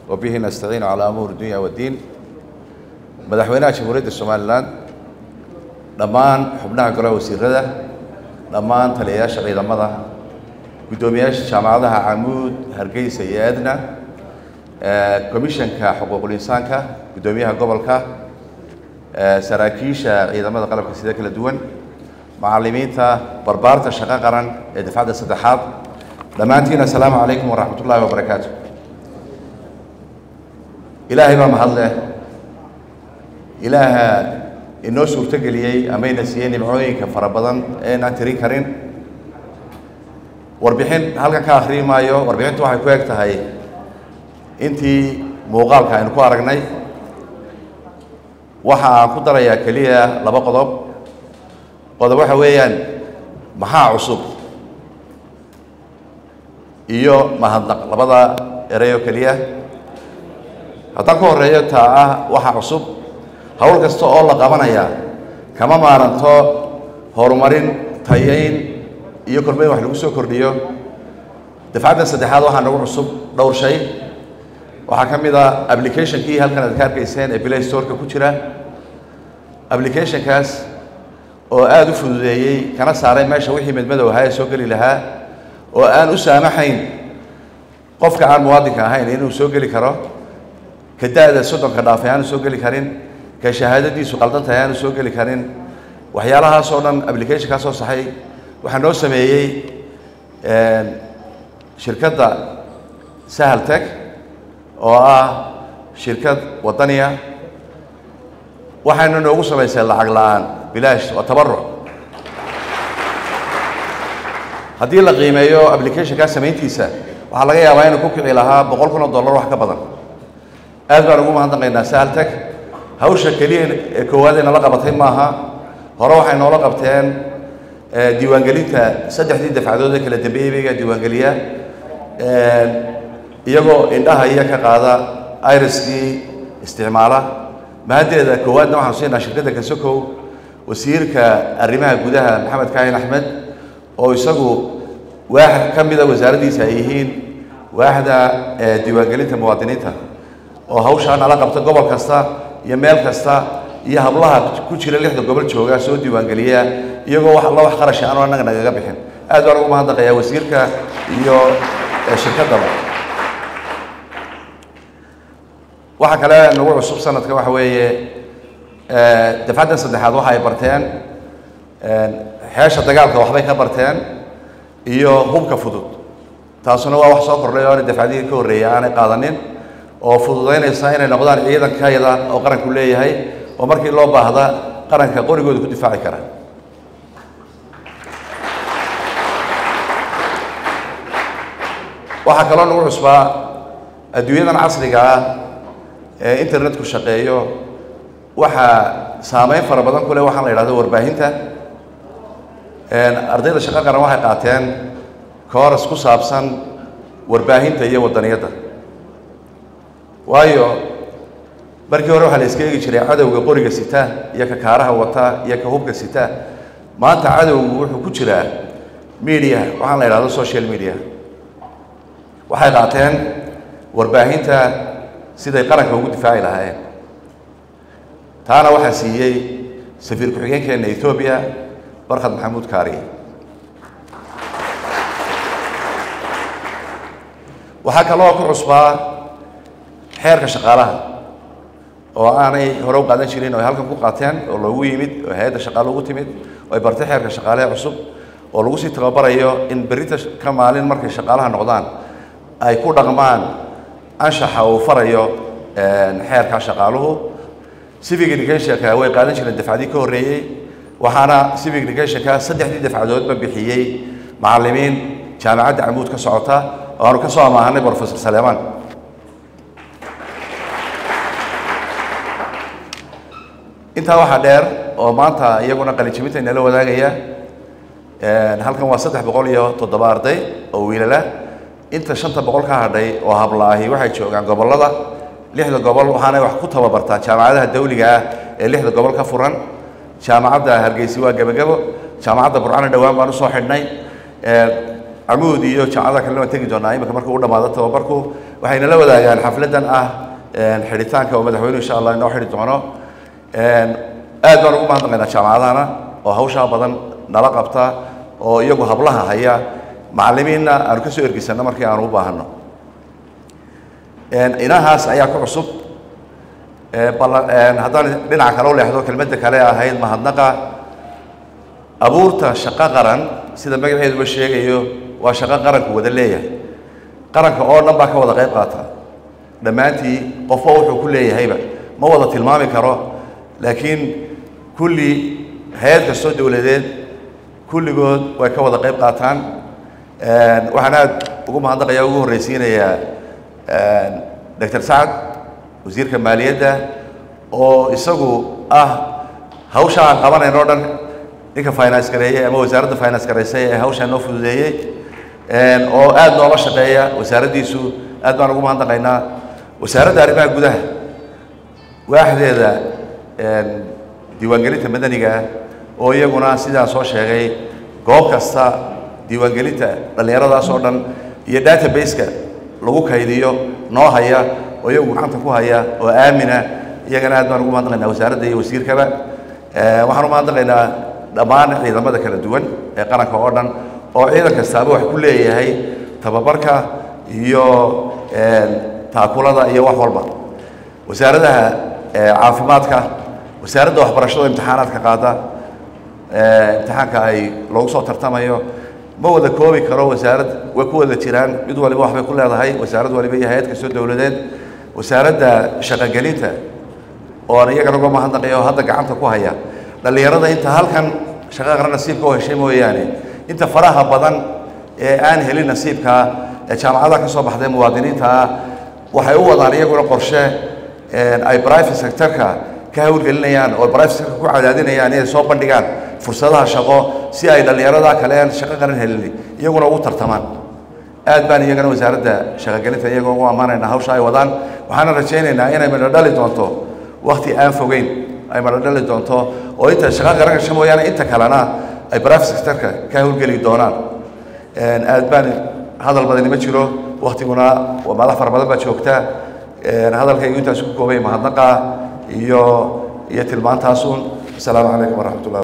وبه نستعين على أمور الدنيا والدين madaxweynaha jamhuuriyadda somalilan dhammaan xubnaha golaha wasiirada dhammaan taliyayaasha ciidamada guddoomiyaasha jaamacadaha camuud hargeysa iyo edna komishanka xuquuqul insaanka guddoomiyaha gobolka saraakiisha ciidamada qalabka sida kala duwan macalimiinta barbaarta shaqo qaran ee dafcadda saddexaad dhammaantiin assalaamu calaykum waraxmat ullaahi wabarakaatu ilaahay baa mahad leh ilaaha inoo suurtogeliyey amayna siiyey nimcooyinka fara badan eenaan tirin karin warbixin halkan ka akhriyi maayo warbixintu waxay ku eg tahay intii muuqaalka aynu ku aragnay waxa aan ku darayaa keliya laba qodob qodob waxa weeyaan maxaa cusub iyo mahadnaq labada erey oo keliya haddaan ku horeeyo taa ah waxa cusub hawl kasta oo la qabanaya kama maaranto horumarin tayayn iyo kormeyn wax lagu soo kordhiyo dafcaddan saddexaad waxaa nagu cusub dhowr shay waxaa ka mid a applicationkii halkan aad ka arkayseen ee play storeka ku jira applicationkaas oo aada u fududeeyey kana saaray meesha wixii medmadow ahaa ee soo geli lahaa oo aan u saamaxayn qofka aan muwaadinka ahayn inuu soo geli karo ka da-da soddonka dhaafay aanu soo geli karin ka shahaadadiisu qaldan tahay aanu soo geli karin waxyaalahaas oo dhan applicationkaa soo saxay waxaa noo sameeyey shirkadda sahal tech oo ah shirkad waddaniya waxayna noogu samaysay lacag la-aan bilaash waa tabaruc haddii la qiimeeyo applicationkaa samayntiisa waxaa laga yaabaa inuu ku kici lahaa boqol kun oo dollar wax ka badan aad baan ugu mahadnaqaynaa sahal tech hawsha keliya ee koowaad ee nala qabatay maaha hore waxay noola qabteen diiwaangelinta saddexdii dafcadood ee kala dambeeyey baygaa diiwaangeliya iyagoo indhaha iyo ka qaada iriskii isticmaala mahaddeeda koowaadna waxaanu siinaa shirkadda kasokow wasiirka arrimaha gudaha maxamed kaahin axmed oo isagu waax ka mida wasaaraddiisa ay yihiin waaxda diiwaangelinta muwaadiniinta oo hawshaa nala qabta gobol kasta iyo meel kasta iyo hablaha ku jira lixda gobol jooga soo diiwaangeliya iyagoo wax alla wax qarasha aanu annaga nagaga bixin aad baan ugu mahadnaqayaa wasiirka iyo shirkaddaba waxa kale nagu cusub sanadka waxa weeye dafcaddan saddexaad waxa ay barteen xeesha dagaalka waxbay ka barteen iyo hubka fudud taasuna waa wax soo kordhay oo aanay dafcadihii ka horreeyay aanay qaadanin oo fududaynaysa inay noqdaan ciidankayada oo qaranku leeyahay oo markii loo baahda qaranka qorigooda ku difaaci kara waxaa kaloo nagu cusbaa adduunyadan casriga ah ee internetku shaqeeyo waxaa saameyn fara badan ku leh waxaan la yidhahdo warbaahinta ardayda shaqo qaran waxay qaateen kooras ku saabsan warbaahinta iyo waddaniyadda waayo markii hore waxaa la iska eegi jiray cadowga qoriga sita iyo ka kaaraha wata iyo ka hubka sita maanta cadowgu wuxuu ku jiraa media waxaan la yidhahdo social media waxay qaateen warbaahinta siday qaranka ugu difaaci lahaayeen taana waxaa siiyey safiir ku-xigeenkeena ethoobiya barkhad maxamuud kaariye waxaa kaloo ku cusbaa xeerka shaqaalaha oo aanay hore u qaadan jirin oo ay halkan ku qaateen oo loogu yimid oo hay-adda shaqaale ugu timid oo ay bartay xeerka shaqaalehe cusub oo lagu sii tababarayo in berrinta ka maalin markay shaqaalaha noqdaan ay ku dhaqmaan anshaxa uu farayo xeerka shaqaaluhu civic educationka way qaadan jireen dafcadii ka horreeyey waxaana civic educationka saddexdii dafcadoodba bixiyey macallimiin jaamacadda camuud ka socota oo aanu ka soo amaahanay professor saleemaan intaa waxaa dheer oo maanta iyaguna qalinjabinta inala wadaagaya halkan waa saddex boqol iyo toddoba arday oo wiilala inta shanta boqol ka hadhay oo hablaahi waxay joogaan gobollada lixda gobol waxaanay wax ku tababartaa jaamacadaha dawliga ah ee lixda gobol ka furan jaamacadda hargeysi waa gebagebo jaamacadda burcana dhowaan baan usoo xidhnay camuud iyo jaamacadaha kalena waan tegi doonaa imika markuu u dhammaado tababarku waxayna la wadaagaan xafladdan ah xidhitaanka oo madaxweynuhu insha allah inoo xidhi doono aad baan ugu mahadnaqaynaa jaamacadahana oo hawshaa badan nala qabta oo iyagu hablaha haya macallimiinna aanu ka soo ergisanno markii aanu u baahanno inahaas ayaa ku cusub haddaan dhinaca kale u leexdo kelmadda kale ahayd mahadnaqa abuurta shaqo qaran sida magaceeduba sheegayo waa shaqo qaranku wada leeyahay qaranka oo dhan baa ka wada qayb qaata dhammaantii qofba wuxuu ku leeyahayba ma wada tilmaami karo laakiin kulli hay-ad kastoo dowladeed kulligood way ka wada qayb qaataan waxaan aad ugu mahadnaqaya ugu horreysiinayaa doctor sacad wasiirka maaliyadda oo isagu ah hawsha aan qabanayn oo dhan ninka finance gareeyey ama wasaaradda finance gareysay ee hawshaa noo fududeeyey oo aad noola shaqeeya wasaaraddiisu aad baan ugu mahadnaqaynaa wasaaradda arrimaha gudaha waaxdeeda diiwaangelinta madaniga ah oo iyaguna sidaan soo sheegay goob kasta diiwaangelinta dhallinyaradaas oo dhan iyo database-ka lagu kaydiyo noo haya oo iyagu gacanta ku haya oo aamina iyagana aad baan ugu mahadnaqaynaa wasaaradda iyo wasiirkaba waxaan u mahadnaqaynaa dhammaan ciidamada kala duwan ee qaranka oo dhan oo ciidan kastaaba wax ku leeyahay tababarka iyo taakulada iyo wax walba wasaaradaha caafimaadka wasaaradda waxbarashada imtixaanaadka qaada imtixaanka ay loogu soo tartamayo ma wada koobi karo wasaarad way ku wada jiraan mid waliba waxbay ku leedahay wasaarad waliba iyo hay-ad kastoo dowladeed wasaaradda shaqogelinta oo aan iyagana uga mahadnaqayo oo hadda gacanta ku haya dhallinyarada inta halkan shaqo qaran nasiibka u heshay mooyaane inta faraha badan ee aan helin nasiibkaa ee jaamacadaha ka soo baxday muwaadiniinta ah waxay u wadaan iyaguna qorshe ay private sectorka ka hawlgelinayaan oo private sectorka ku cadaadinayaan inay soo bandhigaan fursadaha shaqo si ay dhallinyarada kale aan shaqo qaran helin iyaguna ugu tartamaan aad baan iyagana wasaaradda shaqogelinta iyagoo ugu ammaanaynaa hawsha ay wadaan waxaana rajaynaynaa inay midho dhali doonto wakti aan fogeyn ay midho dhali doonto oo inta shaqo qaran gasho mooyaane inta kalena ay private sectorka ka hawlgeli doonaan aad baan hadal badani ma jiro waktiguna madax fara badan baa joogta hadalkaygu intaas ku koobay mahadnaqa iyo iyo tilmaantaasun asalaamu calaykum waraxmat ullah